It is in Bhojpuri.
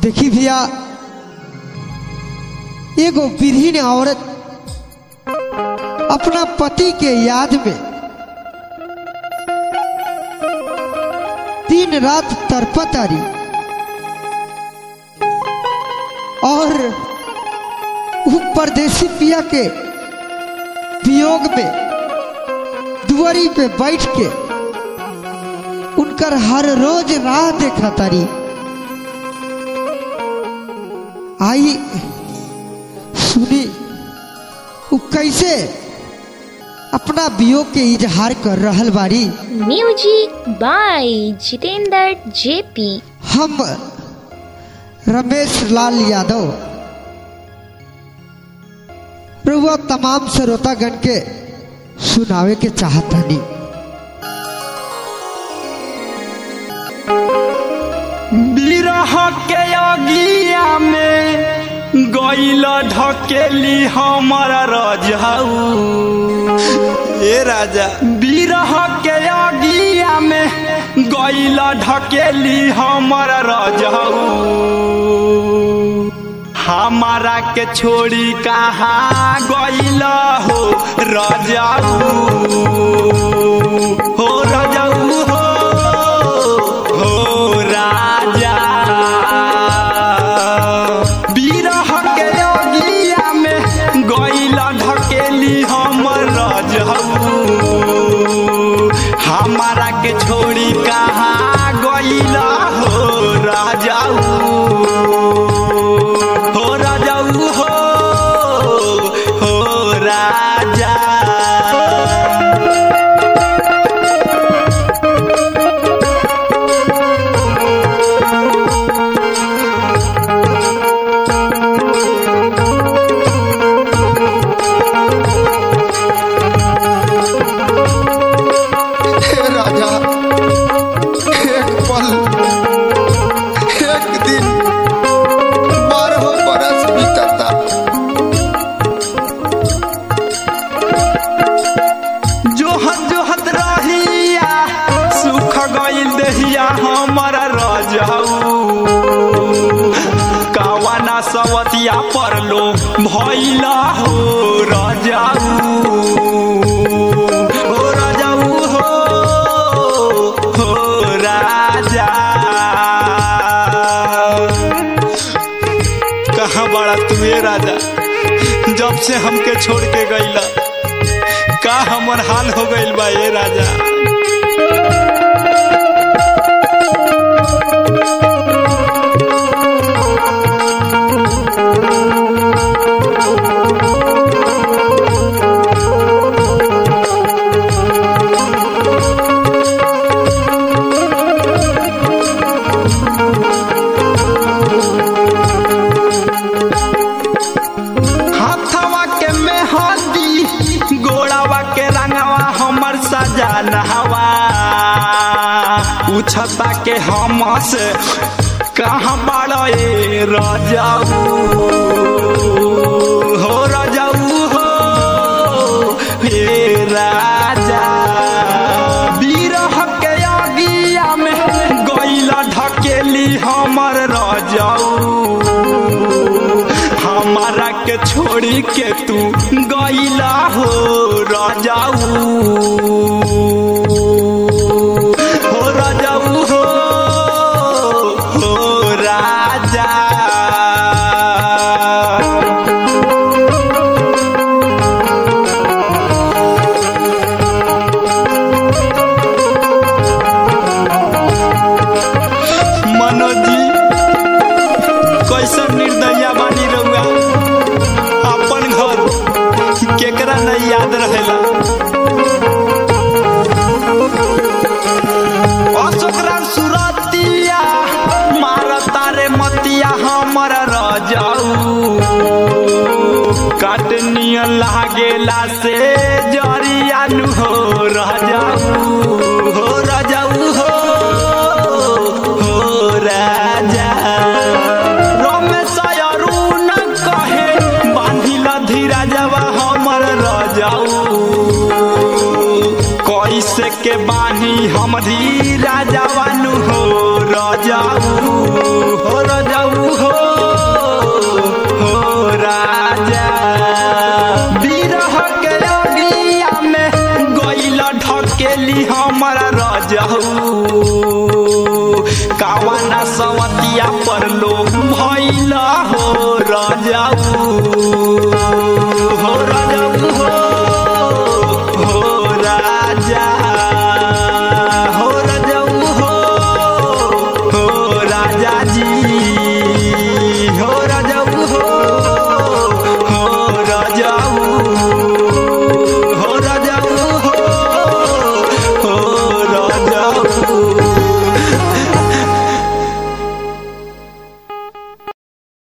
देखी भैया एगो विधीन औरत अपना पति के याद में दिन रात तड़पत आ रही और उ परदेसी पिया के वियोग में दुआरी पे बैठ के उनकर हर रोज राह देखा तारी आई सुनी उ कैसे अपना वियोग के इजहार कर रहल बारी म्यूजिक बाय जितेंद्र जेपी हम रमेश लाल यादव रुआ तमाम श्रोतागण के सुनावे के चाहतनी बिरह के अगिया में गईल ढकेली हमर रजऊ ए राजा बिरह के अगिया में गईल ढकेली हमर रजऊ हमारा के छोड़ी कहाँ गईल हो रजऊ हो रजऊ हो हो राजा बिरह के अगिया में गईल ढकेली हमर रजऊ हमारा के छोड़ी कहाँ गईल हो राजाऊ हो राजाऊ हो हो राजा हे राजा एक पल एक दिन बारह बरस बीतता जोहत जोहत रहिया सुख गईल दहिया हमर रजऊ कावाना सवतिया परलो भइला हो रजाऊ हो रजाऊ हो हो राजा कहाँ बड़ा तुए राजा जब से हमके छोड़ के गईला का हमर हाल हो गईल बा ए राजा हाथवा के मेहंदी गोड़ावा के रंगवा हमर सजानवा उछता के हम से कहाँ बड़ा ए रजाऊ हो रजाऊ हो हे राजा बिरह के अगिया में गईला ढकेली हमर रजाऊ हमारा के छोड़ी के तू गईला हो राजाऊ हो राजाऊ हो हो राजा मनोज जी कैसन निर्दया बानी रहुआ अपन घर केकरा नहीं याद रहेला अशोकरा सुरतिया मारता रे मतिया हमर रजाऊ काटनियन लागेला से जरिया नु हो रजाऊ हो रजाऊ हो हो राजा रमेश अरुण कहे बांधिल धीरा जवा हमर रजाऊ कैसे के बानी हम धीरा जवानु हो रजाऊ हो रजाऊ हो कावाना सवतिया पर लोग भैला हो राजाऊ